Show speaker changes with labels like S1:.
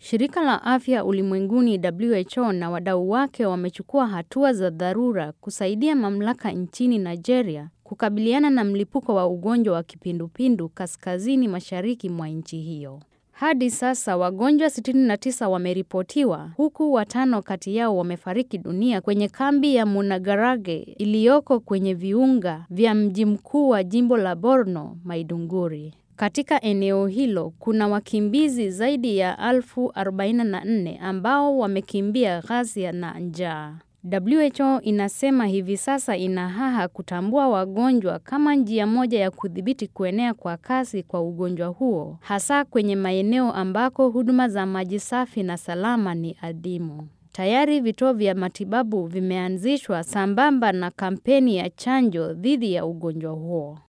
S1: Shirika la Afya Ulimwenguni WHO na wadau wake wamechukua hatua za dharura kusaidia mamlaka nchini Nigeria kukabiliana na mlipuko wa ugonjwa wa kipindupindu kaskazini mashariki mwa nchi hiyo. Hadi sasa wagonjwa 69 wameripotiwa huku watano kati yao wamefariki dunia kwenye kambi ya Munagarage iliyoko kwenye viunga vya mji mkuu wa jimbo la Borno, Maiduguri. Katika eneo hilo kuna wakimbizi zaidi ya elfu 44 ambao wamekimbia ghasia na njaa. WHO inasema hivi sasa ina haha kutambua wagonjwa kama njia moja ya kudhibiti kuenea kwa kasi kwa ugonjwa huo, hasa kwenye maeneo ambako huduma za maji safi na salama ni adimu. Tayari vituo vya matibabu vimeanzishwa sambamba na kampeni ya chanjo dhidi ya ugonjwa huo.